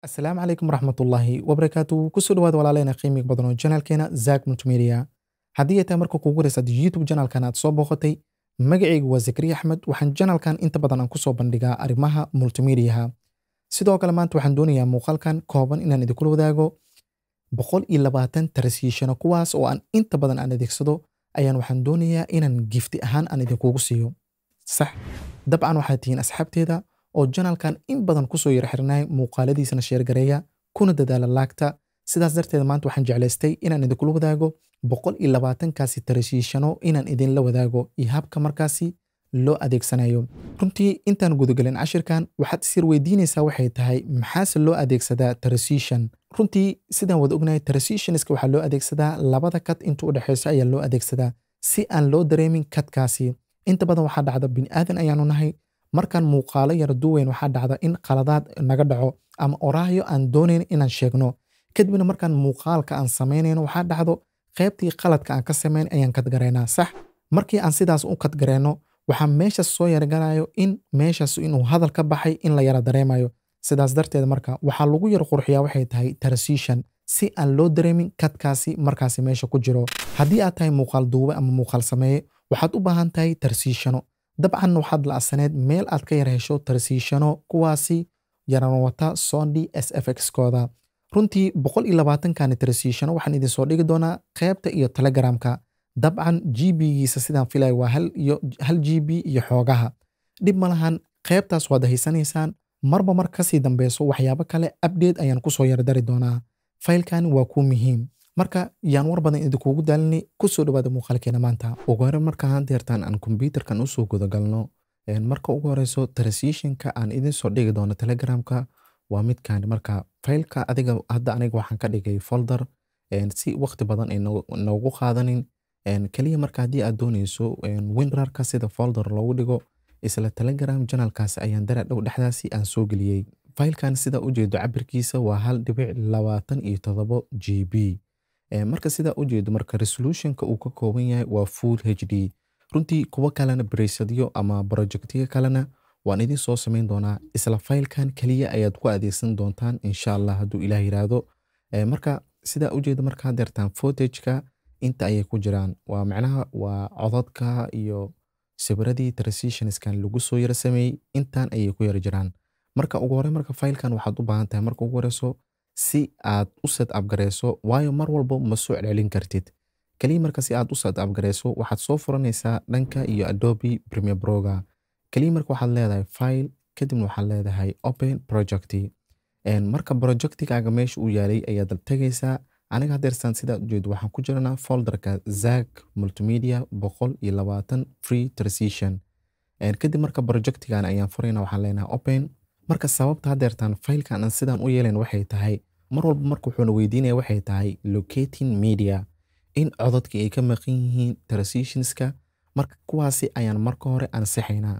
asalaamu calaykum waraxmatullaahi wabarakaatu kusoo dhawaada walaaleyna qiimiga badan oo janaalkeena zak multimedia haddii ay tahay marka kuugu horeysaad youtube janaalkan aad soo booqatay magacaygu waa zakariya axmed waxaan janaalkan inta badan aan kusoo bandhigaa arrimaha multimediaha sidoo kale maanta waxaan doonayaa muuqaalkan kooban inaan idinkula wadaago boqol iyo labaatan tarasiishano kuwaas oo aan inta badan aan adeegsado ayaan waxaan doonayaa inaan gifti ahaan aan idinkugu siiyo sax dabcan waxaad tihiin asxaabteeda oo janaalkan in badan kusoo yara xirnay muuqaaladiisana sheergareeya kuna dadaala laagta sidaas darteed maanta waxaan jeclaystay inaan idinkula wadaago boqol iyo labaatankaasi tarashiishano inaan idinla wadaago iyo habka markaasi loo adeegsanayo runtii intaan gudagelin cashirkan waxaad isir weydiinaysaa waxay tahay maxaase loo adeegsadaa tarasiishan runtii sidaan wada ognahay tarasiishaniska waxaa loo adeegsadaa labada kad inta u dhexeyso ayaa loo adeegsadaa si aan loo dareemin kadkaasi inta badan waxaa dhacda bini'aadan ayaanu nahay markaan muuqaalo yara duweyn waxaa dhacda in qaladaad naga dhaco ama oraahyo aan doonayn inaan sheegno kadibna markaan muuqaalka aan samaynayno waxaa dhacdo qaybtii qaladka aan ka samayn ayaan kadgareynaa sax markii aan sidaas u kadgareyno waxaa meeshaas soo yaragalayo in meeshaas inuu hadal ka baxay in la yara dareemayo sidaas darteed marka waxaa lagu yar qurxiyaa waxay tahay tarasiishan si aan loo dareemin kadkaasi markaasi meesha ku jiro haddii aad tahay muuqaal duube ama muuqaal sameeye waxaad u baahan tahay tarsiishano dabcan waxaad la-saneed meel aad ka yar hesho tarsiishano kuwaasi yaran wata sondi s f x kooda runtii boqol iyo labaatankani tarsiishano waxaan idinsoo dhigi doonaa qaybta iyo telegramka dabcan g b-giisa sidaan filaya waa hal g b iyo xoogaha dhib ma lahan qaybtaas waad haysanaysaan marba mar kasii dambeyso waxyaabo kale abdate ayaan kusoo yardari doonaa faylkani waa kuu muhiim marka yaan war badan idinkuugu daalinay kusoo dhawaada muuqaalkeena maanta ugu hore marka hadeertaan aan kombyuutarkan usoo gudagalno marka ugu horeyso tarasiishinka aan idinsoo dhigi doono telegramka waa midkan marka faylka adiga hadda aniga waxaan ka dhigay folder si waqti badan ay noogu qaadanin keliya marka haddii aad dooneyso winrarka sida folder loogu dhigo isla telegram janalkaas ayaan dara dhow dhexdaasi aan soo geliyey faylkan sida ujeedo cabirkiisa waa hal dhibic labaatan iyo todobo g b marka sidaa ujeedo marka resolutionka uu ka kooban yahay waa full h d runtii kuwo kalena braysadyo ama projectyo kalena waan idin soo samayn doonaa isla faylkan keliya ayaad ku adeegsan doontaan insha allah hadduu ilaah yiraahdo marka sidaa ujeedo marka hadeertaan fotageka inta ayay ku jiraan waa macnaha waa codadka iyo sawiradii transitionskan lagu soo yara sameeyey intaan ayay ku yara jiraan marka ugu hore marka faylkan waxaad u baahan tahay marka ugu horeyso si aad u set upgareyso waayo mar walba ma soo celcelin kartid keliya marka si aad u set upgareyso waxaad soo furanaysaa dhanka iyo adobe premier broga keliya marka waxaad leedahay file kadibna waxaad leedahay open project marka projectigaaga meesha uu yaalay ayaad tegaysaa aniga hadeersaan sidaa ujeedo waxaan ku jiranaa folderka zak multimedia boqol iyo labaatan free transition kadib marka projectigan ayaan furayna waxaan leenahay open marka sababta hadeertaan faylkan aan sidaan u yeelayn waxay tahay mar walba marka wuxuuna weydiinaya waxay tahay locating media in cododka ay ka maqan yihiin transitionska marka kuwaasi ayaan marka hore ansixaynaa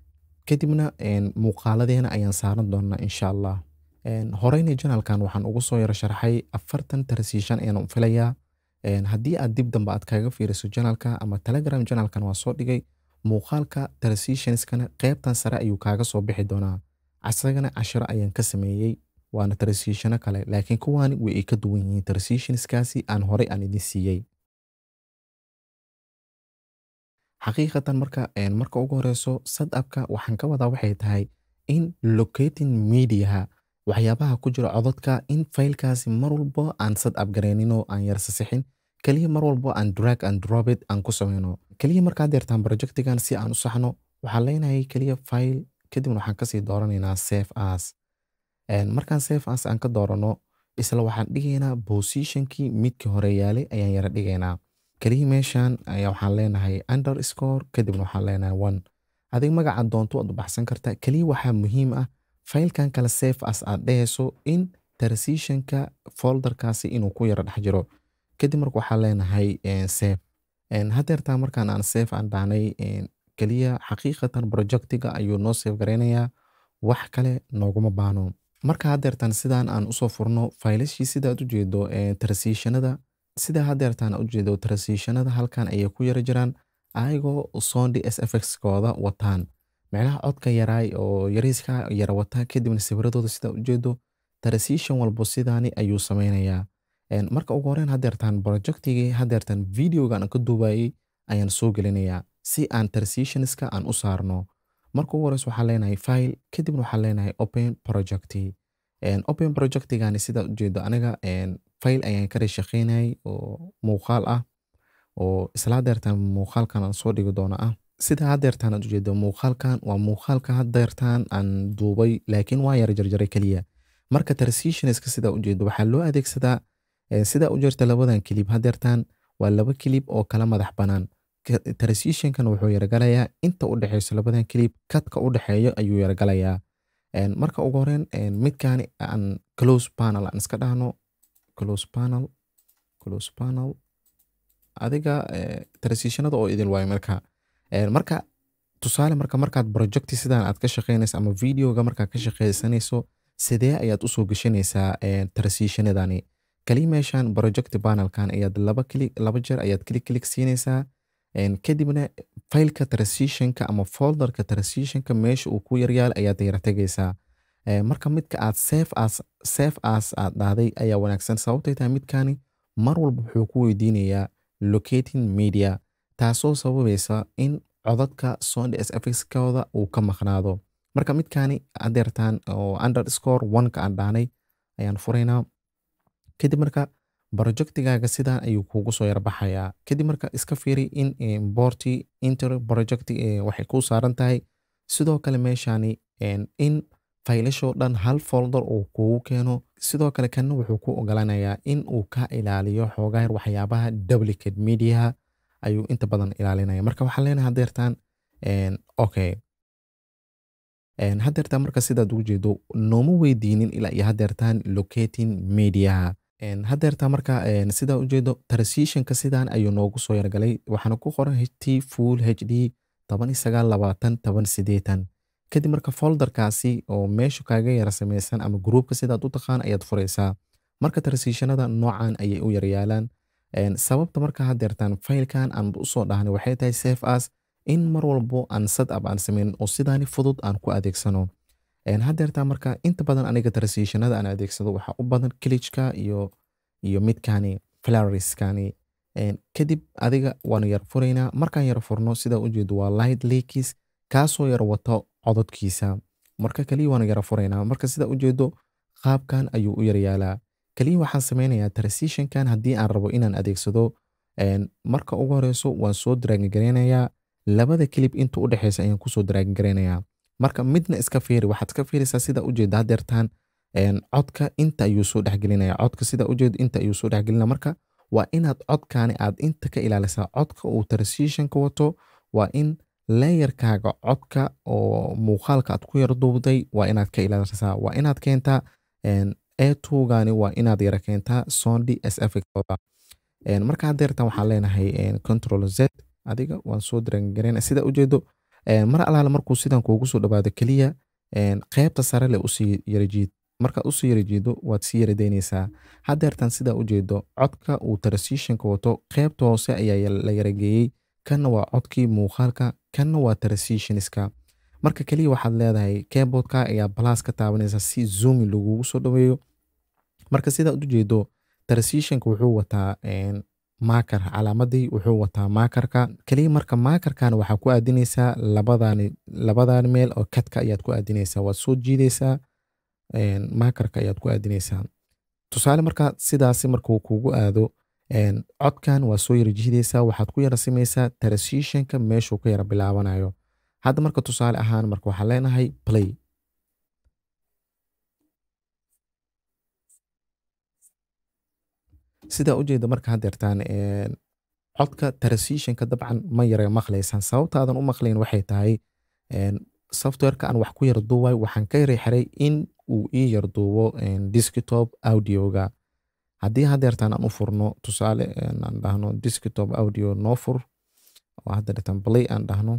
kadibna muuqaaladeena ayaan saaran doonaa insha allah horeyna janalkan waxaan ugu soo yaro sharxay afartan tarasiishan ayaan filayaa haddii aad dib dambe aad kaga fiiriso janalka ama telegram janalkan waa soo dhigay muuqaalka tarasiishanskana qeybtan sare ayuu kaaga soo bixi doonaa asagana cashiro ayaan ka sameeyey waana tarasiishano kale laakiin kuwaani way ay ka duwan yihiin tarasiishanskaasi aan horey aan idin siiyey xaqiiqatan marka marka ugu horeyso sadapka waxaan ka wadaa waxay tahay in locating mediaha waxyaabaha ku jira cododka in faylkaasi mar walbo aan sad upgareyninoo aan yarsasixin keliya mar walbo aan drag and drobit aan ku sameyno keliya markaa deertaan projectigan si aan u saxno waxaan leenahay keliya file kadibna waxaan kasii dooranaynaa safe as markaan safe as aan ka doorano isla waxaan dhigaynaa positionkii midkii hore yaalay ayaan yara dhigaynaa keliya meeshan ayaa waxaan leenahay underscore kadibna waxaan leenahay one adig magaca doonto waad u baxsan kartaa keliya waxaa muhiim ah faylkan kale safe as aad dhehayso in transitionka folderkaasi inuu ku yara dhex jiro kadib marka waxaan leenahay safe hadeertaa markaan aan safe aan dhahnay keliya xaqiiqatan projectiga ayuu noo safe gareynayaa wax kale nooguma baano marka hadeertaan sidaan aan usoo furno faylashii sidaad ujeedo transitionada sida hadeertaan ujeedo transitionada halkan ayay ku yara jiraan ayagoo sondi s f x kooda wataan micnaha codka yaraay oo yariiska yara wataa kadibna sawiradooda sidaa ujeedo transition walbo sidaani ayuu sameynayaa Een, marka ugu horeyn hadeertaan projectigii hadeertaan videogan aan ka duubayay ayaan soo gelinayaa si aan transitionska aan u saarno marka ugu horeysa waxaan leenahay file kadibna waxaan leenahay open project Een, open projectigani sida ujeedo aniga een, file ayaan ka shaqeynayay oo muuqaal ah oo isla hadeertaan muuqaalkan aan soo dhigi doono ah sida hadeertaan aad ujeedo muuqaalkan waa muuqaalka hadeertaan aan duubay laakiin waa yara jarjaray keliya marka transitionska sida ujeedo waxaa loo adeegsadaa eh, sida u jirta labadan kilib hadeertaan waa laba kilib oo kala madax banaan Ka- transitionkan wuxuu yaragalayaa inta u dhexeyso labadan kilib kadka u dhexeeyo ayuu yaragalayaa Een, marka ugu horeyn een, midkaani aan close panel aan iska dhahno close panel close panel adiga eh, transitionada oo idil waayo marka Een, marka tusaale marka markaad projecti sidaan aad ka shaqeynayso ama videoga markaad ka shaqeysanayso sidee ayaad usoo geshanaysaa een, transitionadani kali meeshan project panelkan ayaad laba klik laba jeer ayaad klik klik siinaysaa Een, kadibna failka transitionka ama folderka transitionka meesha uu ku yaryaal ayaad yara tegaysaa Ee, marka midka aad save as save as aad dhahday ayaa wanaagsan sababtay tahay midkani mar walba wuxuu ku weydiinayaa locating media taasoo sababaysa in codadka sound sfxkooda uu ka maqnaado marka midkani adeertaan oo underscore one-ka aan dhahnay ayaan furaynaa kadib marka projectigaaga sidan ayuu kuugu soo yarbaxayaa kadib marka iska fiiri in importi inter project eh, waxay kuu saaran tahay sidoo kale meeshani en, in faylashoo dhan hal folder uu kugu keeno sidoo kale kanna wuxuu ku ogolanayaa in uu ka ilaaliyo xoogaa yar waxyaabaha duplicate mediaha ayuu inta badan ilaalinaya marka waxaan leenahay hadeertaan en, okay En, hadeertaan marka sidaad ugu jeedo nooma weydiinin ilaa iyo hadeertaan locating mediaha En, hadeertaan marka en, sidaa ujeedo transitionka sidaan ayuu noogu soo yargalay waxaana ku qoran ht full hd toban iyo sagaal labaatan toban sideetan kadib marka folderkaasi oo meesha kaaga yara sameysan ama groupka sidaad u taqaan ayaad furaysaa marka transitionada noocan ayay u yaryaalaan En, sababta marka hadeertaan failkan aan usoo dhahnay waxay tahay safe as in mar walbo aan setup aan sameynin oo sidaani fudud aan ku adeegsano En, hadeertaan marka inta badan aniga transitionada aan adeegsado waxaa u badan klichka iyo iyo midkani flariskani En, kadib adiga waan yar furaynaa markaan yar furno sida ujeedo waa light leakis kaasoo yar wato cododkiisa marka kaliya waan yara furaynaa marka sida ujeedo qaabkan ayuu u yaryaalaa kaliya waxaan sameynayaa transitionkan haddii aan rabo inaan adeegsado en, marka ugu horeyso waan soo draaggareynayaa labada kilib inta u dhexeysa ayaan kusoo draaggareynayaa marka midna iska fiiri waxaad iska fiiraysaa sida ujeeda hadeertaan en, codka inta ayuu soo dhexgelinaya codka sida ujeedo inta ayuu soo dhexgelinaya marka waa inaad codkani aad inta ka ilaalisaa codka uu transitionka wato waa in layerkaaga codka oo muuqaalka aad ku yar duubday waa inaad ka ilaalisaa waa inaad keentaa en, a2gani waa inaad yara keentaa sondi sfxooda En, marka hadeertan waxaan leenahay en, control z adiga waan soo draangareyna sida ujeedo en, mar alaala markuu sidan kuugu soo dhawaado keliya en, qeybta sare le usii yarajiid markaad usii yarajiido waad sii yaradeyneysaa hadeertan sidaa ujeedo codka uu transitionka wato qeybta hoose ayaa ya- la yarageeyey kanna waa codkii muuqaalka kanna waa transitionska marka keliya waxaad leedahay keyboardka ayaa balaas ka taabanaysa si zoomi lagugu soo dhaweeyo marka sidaa ujeedo transitionka wuxuu wataa en, maakar calaamadii wuxuu wataa maakarka keliya marka maakarkan waxaa ku aadineysaa labadani labadani meel oo kadka ayaad ku aadineysaa waad soo jiideysaa en, maakarka ayaad ku aadineysaa tusaale marka sidaasi markuu kugu aado en, codkan waa soo yara jiideysaa waxaad ku yara sameysaa transitionka meeshuu ka yara bilaabanayo hadda marka tusaale ahaan marka waxaan leenahay play sidaa ujeeda marka hadeertaan en, codka transitionka dabcan ma yara maqlaysaan sababtaadan u maqlayn waxay tahay en, softwareka aan wax ku yar duubay waxaan ka yara xiray in uu ii yar duubo en, desktop audioga haddii hadeertaan aan u furno tusaale en, aan dhahno desktop audio noo fur oo hadeertaan play aan dhahno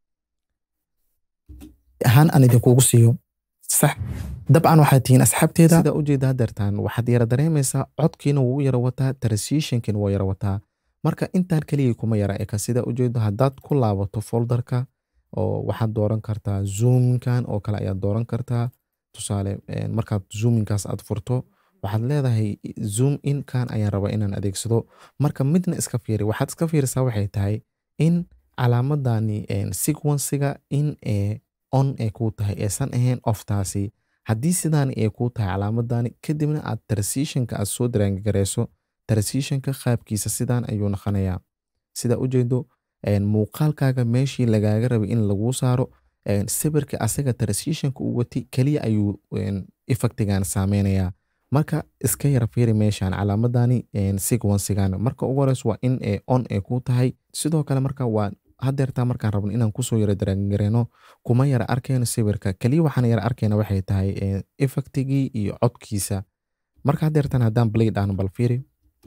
ahaan aan idinkugu siiyo sax dabcan waxaad tihiin asxaabteeda sida ujeeda hadeertaan waxaad yara dareemaysaa codkiina wuu u yara wataa transitionkiina wuu yara wataa marka intaan keligii kuma yara eka sida ujeedo haddaad ku laabato folderka oo waxaad dooran kartaa zoomkan oo kale ayaad dooran kartaa tusaale markaad zoominkaas aad furto waxaad leedahay zoom in kan ayaan rabaa inaan adeegsado marka midna iska fiiri waxaad iska fiirisaa waxay tahay in calaamadani sequenciga in ee on ee kuu tahay eesan ahayn oftaasi haddii sidaani ay kuu tahay calaamadani kadibna aad transitionka aad soo daraangareyso transitionka qaabkiisa sidaan ayuu noqonayaa sida ujeedo muuqaalkaaga meeshii lagaaga rabay in laguu saaro sawirka asaga transitionka uu watay keliya ayuu effectigan saameynayaa marka iska yara fiiri meeshan calaamadani sequencigan marka ugu horeyso waa in ee on ee kuu tahay sidoo kale marka waa hadeertaa markaan rabno inaan kusoo yara daraangareyno kuma yara arkeyno sawirka keliya waxaan yara arkeyna waxay tahay effectigii iyo codkiisa marka hadeertan haddaan blay dhahno bal fiiri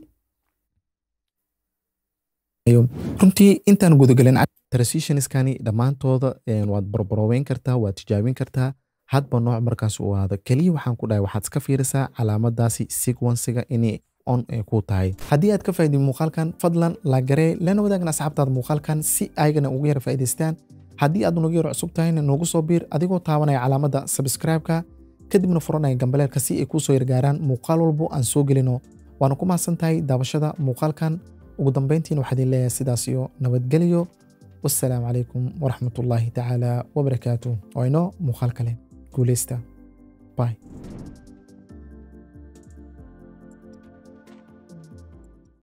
runtii intaan gudagelin transitionskani dhammaantooda waad barbarooweyn kartaa waad tijaabin kartaa hadba nooc markaas uu ahaado keliya waxaan ku dhahay waxaad iska fiirisaa calaamadaasi sequenciga inay on ee ku tahay haddii aad ka faa'iday muuqaalkan fadlan laagaree lana wadaagna asxaabtaada muuqaalkan si aygana ugu yara faa'idaystaan haddii aad nagu yaro cusub tahayna noogu soo biir adigoo taabanaya calaamadda subscribe-ka kadibna furanaya gambaleelka si ay kuu soo yargaaraan muuqaal walbo aan soo gelino waana ku mahadsan tahay daawashada muuqaalkan ugu dambeyntiina waxaa idin leeyahay sidaas iyo nabadgelyo wassalaamu calaykum waraxmatullaahi tacaala wabarakaatu waa inoo muuqaal kale guuleysta bye